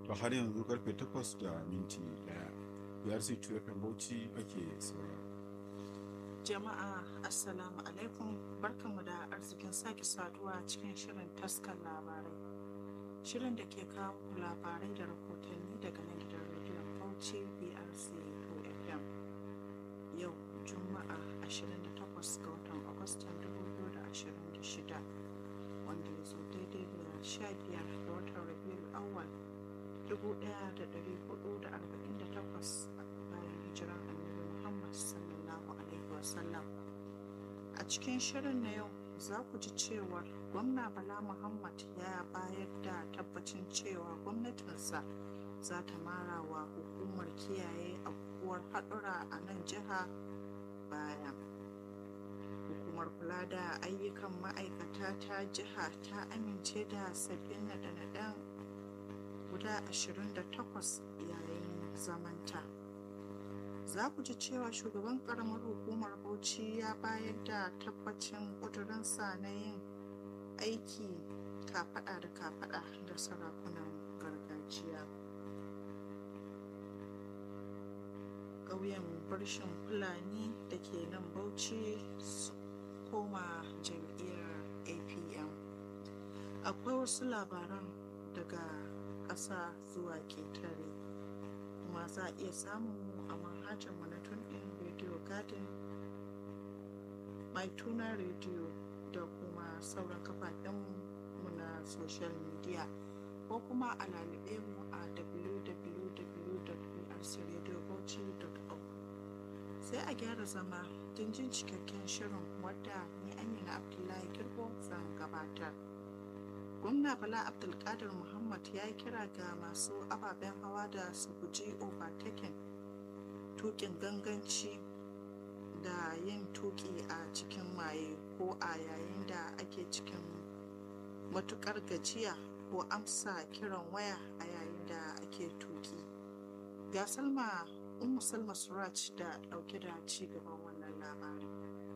ba har yanzu karfe 8 da minti 1 biyar sai FM Bauchi ake saurara. Jama'a Assalamu alaikum barkanmu da arzikin sake saduwa cikin shirin taskar labarai. Shirin da ke kawo labarai da rahotanni daga nan gidan rediyon Bauchi BRC FM. Yau Juma'a 28 ga watan Agustan 2026 wanda ya zo daidai da 15 ga watan Rabiul Awwal 1448 bayan hijiran Annabi Muhammad sallallahu alaihi wasallam. A cikin shirin na yau za ku ji cewar gwamna Bala Muhammad ya bayar da tabbacin cewa gwamnatinsa za ta mara wa hukumar kiyaye afkuwar haɗura a nan jiha baya. Hukumar kula da ayyukan ma'aikata ta jiha ta amince da sabbin naɗe-naɗen guda 28 yayin zamanta. Za ku ji cewa shugaban ƙaramar hukumar Bauchi ya bayar da tabbacin ƙudurinsa na yin aiki kafaɗa da kafaɗa da sarakunan gargajiya. ƙauyen birshin fulani da ke nan bauchi su koma jam'iyyar apm akwai wasu labaran daga ƙasa zuwa ketare kuma za a iya samun mu a manhajar mu na tunin radio garden mai tuna radio da kuma sauran kafafen mu na social media ko kuma a lalube mu a www.brcradiobauchi.org sai a gyara zama don jin cikakken shirin wadda ni amina abdullahi girbo zan gabatar gwamna bala abdulkadir muhammad ya yi kira ga masu ababen hawa da su guji overtaking tukin ganganci da yin tuki a cikin maye ko a yayin da ake cikin matukar gajiya ko amsa kiran waya a yayin da ake tuki ga salma ummu salma suraj da dauke da ci gaban wannan labarin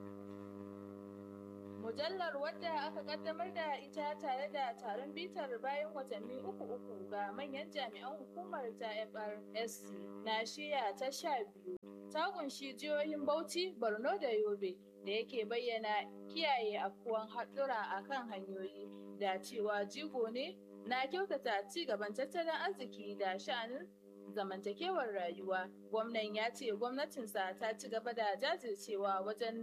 Mujallar wadda aka kaddamar da ita tare da taron bitar bayan watanni uku uku ga manyan jami'an hukumar ta FRSC na shiya ta sha biyu ta kunshi jihohin Bauchi, Borno da Yobe da yake bayyana kiyaye afkuwan haɗura a kan hanyoyi da cewa jigo ne na kyautata ci gaban tattalin arziki da sha'anin zamantakewar rayuwa. Gwamnan ya ce gwamnatinsa ta ci gaba da jajircewa wajen